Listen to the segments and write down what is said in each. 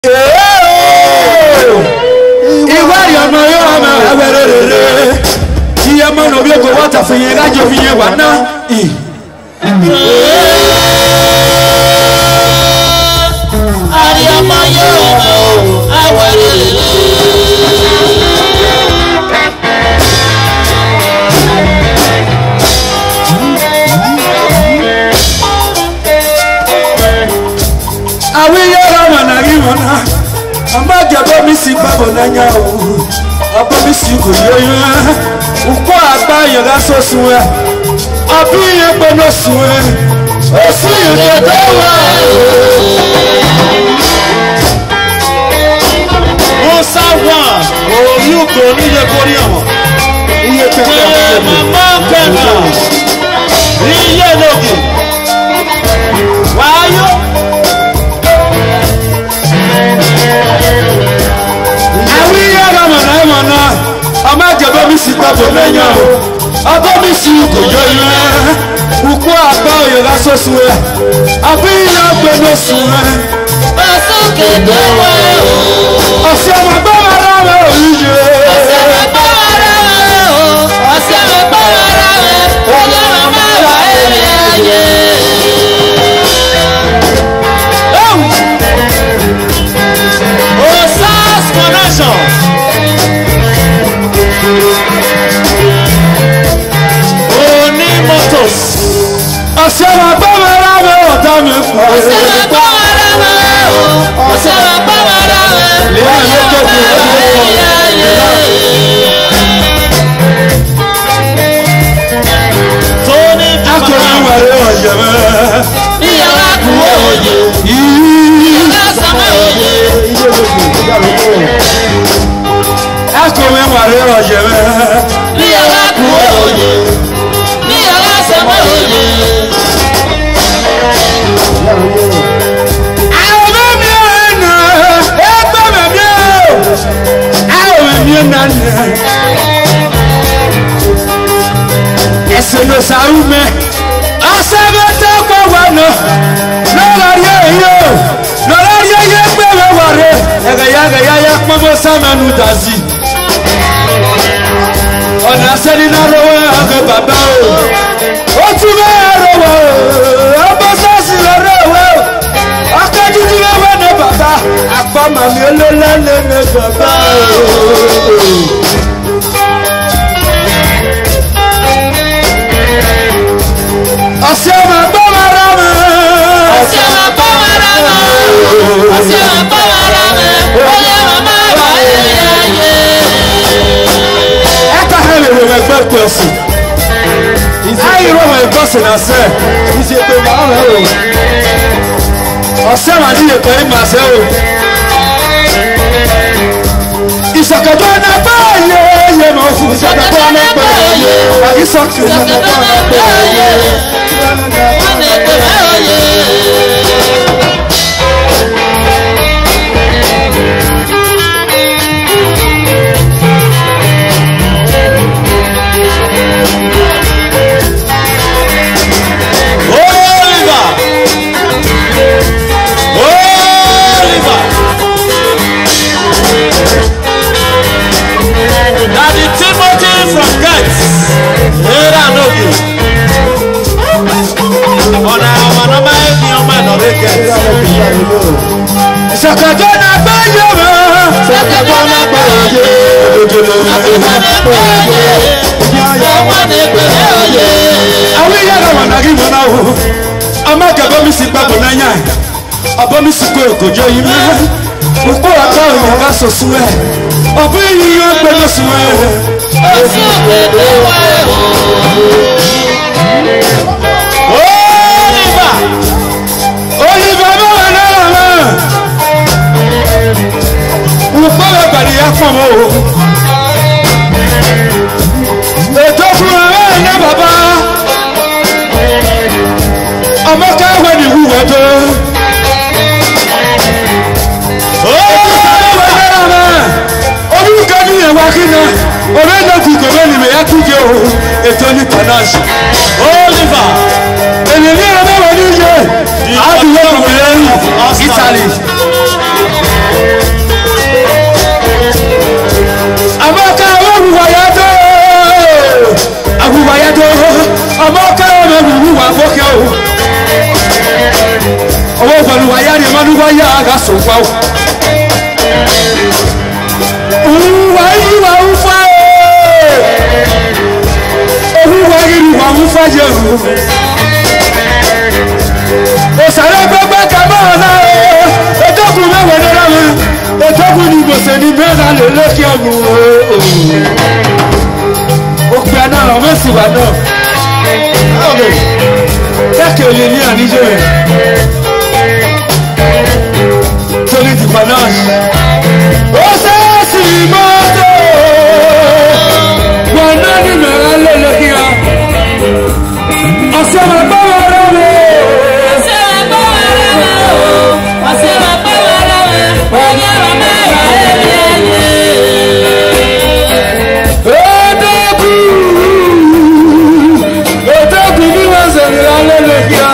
iwari ọmọ yóò ọmọ ẹwẹrẹ rere iye mọ na obi ego wọta fún yẹn kájọ fi yẹn wà ná. Àríọmọ yóò mọ̀ àwẹ̀rẹ̀ rẹ̀. àwọn iye ọmọ na rí wọn ná ọmọ àjẹbọ mi sì gbàgbọ n'anya o ọbọ mi sì kò yẹ yẹn ukọ àgbà yẹn ká sọ sùn ẹ ọbí yẹn gbọdọ sùn ẹ ó sì yẹn kẹtẹ wá. musa wan oyi ugo níye kórè ọmọ iye kẹtẹ iye mama kẹta iye lóge wáyọ. àwọn iye ọmọ na ẹ mọ náà ọmọ àjẹbọ mi sì gbàgbọ n'anya o ọbọ mi sì kò yẹ yẹn ukọ àgbà yẹn ká sọ sùn ẹ ọbí yẹn gbọdọ sùn ẹ. Pàṣókè tó wà ó. ọ̀sẹ̀ ọmọ gbọ́ wa rà wẹ́ òyìnbó. Ọ̀sẹ̀ rẹ̀ gbọ́ ara rẹ̀ o. Ọ̀sẹ̀ rẹ̀ gbọ́ ara rẹ̀. Ọlọ́run máa wà èrè ayé. osas connection. oní motors. ọ̀sẹ̀ ọmọ gbọ́ wa rà wẹ́ ọ̀tá mi pọ̀. Ọ̀sẹ̀ rẹ̀ gbọ́ ara rẹ̀ o. Ọ̀sẹ̀ rẹ̀ gbọ́ ara rẹ̀. Ọlọ́run máa wà èrè ayé. tóní akọni wẹ̀rẹ̀ ọ̀yẹ̀ mẹ́. Ìyàwó àkùwọ̀ òye. yìí Lọ́sàn-án òye. akọni wẹ̀rẹ̀ ọ̀yẹ̀ mẹ́. Ìyàwó àkùwọ̀ òye. Ìyàwó àsọ̀mọ́ òye. àwọn mẹ́mi ẹ̀ nà ẹgbẹ́ mẹ́mi ẹ̀ àwọn mẹ́mi ẹ̀ nà nà. ẹsẹ̀ ló sàrú mẹ́ ọ̀sẹ̀ bẹ tẹ́ kọ́ wà nà lọ́lọ́rí ẹ̀yẹ o lọ́lọ́rí ẹ̀yẹ gbé wẹ́ wà rẹ̀ ẹ̀gẹ̀yàgẹ̀yà pọ́nmọ́ sàmẹ́nu dàzí. ọ̀nà sẹ́ni náà lọ́wọ́ ẹ̀hẹ́ bàbá o ó tún bẹ́ẹ̀ rọwọ́ o ọmọ sọ́ọ̀sì lọ́rọ̀ o ọkọ̀ dúdú lọ́wọ́ ní bàbá àpá màmí olólálẹ́ ní bàbá o. ọ̀sẹ̀ ọmọ gbọ́ wa rà mọ́. Ọ̀sẹ̀ máa bọ́ ara mọ́. Ọ̀sẹ̀ máa bọ́ ara mọ́. Ọlọ́run máa wà èrè ayé. ẹ̀ka hàn lè wọ̀ ẹgbẹ́ pẹ̀sì. ayi wọ̀ ẹgbẹ́ sìn náà sẹ́. ọ̀sẹ̀ máa ní ètò ẹ̀ máa sẹ́ o. ìsọ̀kẹ̀dọ̀ náà bá yẹ yẹ mọ̀ fún ìsọ̀kẹ̀dọ̀ náà bá yẹ. ìsọ̀kẹ̀dọ̀ náà bá yẹ. Wọ́n lè pè é òye. oliver oliver dadi timothy from ghent era nogi ọ̀nà àwọn ọmọ ẹ̀mí ọmọ ẹ̀nọ́rẹ́ ghent ìsọ̀kẹ̀dọ̀ náà bá yẹ mọ̀. Ṣèkèdọ́ náà pè é òye. Àbíkọ́ náà pè é òye. Wọ́n lè pè é òye. àwọn ìyá náà wà nàgí mọ́ náà o ọmọ akẹ́kọ̀ọ́ mi sì gbàgbọ́ náà ọbọ̀ mi sì kó èkójọ yìí mọ́ òkú ọ̀tá òyìn ká sọ sún ẹ̀ ọ̀bọ̀ yìí yóò gbẹ́dọ̀ sún ẹ̀ Oṣù òkèdè wà ẹ̀hó. oliver olùfẹ́ bá wà náà mọ́ òkú ọ̀rọ̀ gbàdí yá fún ọmọ o ètò fún ọmọ ẹ̀ ní bàbá ọmọ káwé ní ìwúwẹ́ tó. orúkọ ní ìwà kíná ọ̀rẹ́ náà ti gòmẹ́ nìmẹ̀ yá kújẹ o ètò ní panache oliver èmi ní ọmọ wọn ní yẹ àdúgbò kòmìnira italy fa o. Òwúwa yìí wà ń fa o. Òwúwa yìí wà ń fa jẹ o. Òsàlẹ̀ gbogbo kàmọ́ ọ̀la o. Ètòkùn mẹ́wàá dára mi. Ètòkùn ni gbèsè ní mẹ́ta lè lókè ọ̀nù o. Òpè àná àwọn mẹ́sì wà náà. Kẹ́kẹ́ olè ní àníjọ́ rẹ̀. Torí ti pa náà. Ó ṣe é sì mọ́tò. Wọ́n náà ní mẹ́rin lélẹ̀ kí a. Ọ̀sẹ̀ máa bá wọn rẹ̀ mi. Odogwu. Odogwu bí wọ́n ṣe ní lélẹ̀ kí a.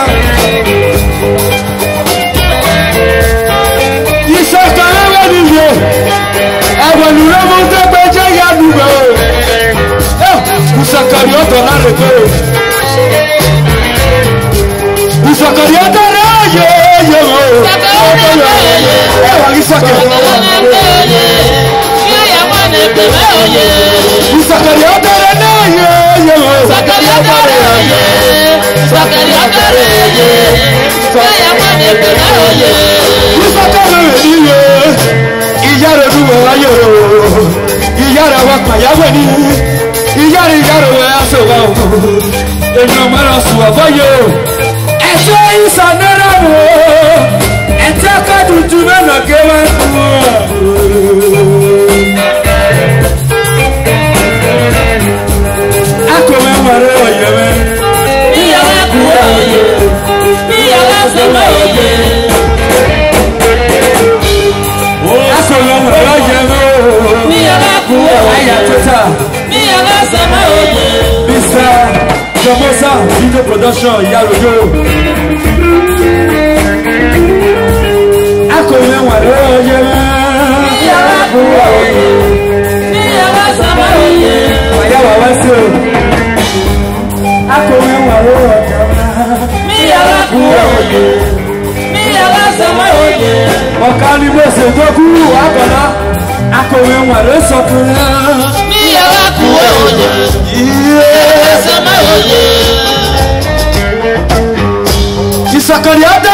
Ìṣọ̀kan lọ́wọ́ nìyẹn. Ẹ̀wọ̀n lùrọ̀ mọ́ tẹ́gbẹ́ jẹ́ ìyá dùgbò. Kùsàkàrí ọ̀tọ̀ láre pé. Kùsàkàrí ọ̀tọ̀ rẹ̀ yé yé o. Ẹ̀wọ̀n ìṣọ̀kan lọ́wọ́. Kùsàkàrí ọ̀tọ̀ rẹ̀ náà yé yé o. Kùsàkàrí rẹ̀ níye. Ìyá rẹ̀ dùn wọ́n wáyé o. Ìyá rẹ̀ wá pàyáwó ní. Ìyá rẹ̀ ìyá rẹ̀ wọ́n aṣọ wa o. Èèyàn mẹ́rin sùn wà fọ́yé o. Ẹ̀sẹ̀ ìsànẹ́rẹ́ wò ó. Ẹ̀tẹ́ kọ́dùtù mẹ́nà ké wá kú o. Akọ̀wé wàrẹ́ ọ̀yẹ́ mẹ́. Akọ̀wé wàrẹ́ ọ̀yẹ́ mẹ́ o. Ayà tóta. Mr. Jomosa Video Production Yarojo. Akọ̀wé wàrẹ́ ọ̀yẹ́ mẹ́. Wàyà wà wá sí o. Akọ̀wé wàrẹ́ ọ̀yẹ́ mẹ́. Ọ̀ka ni mo ṣètò kú àkọ́lá. Akọ̀wé wàrẹ́ sọkùnrin. ìsọ̀kànlẹ̀ ọ̀dọ́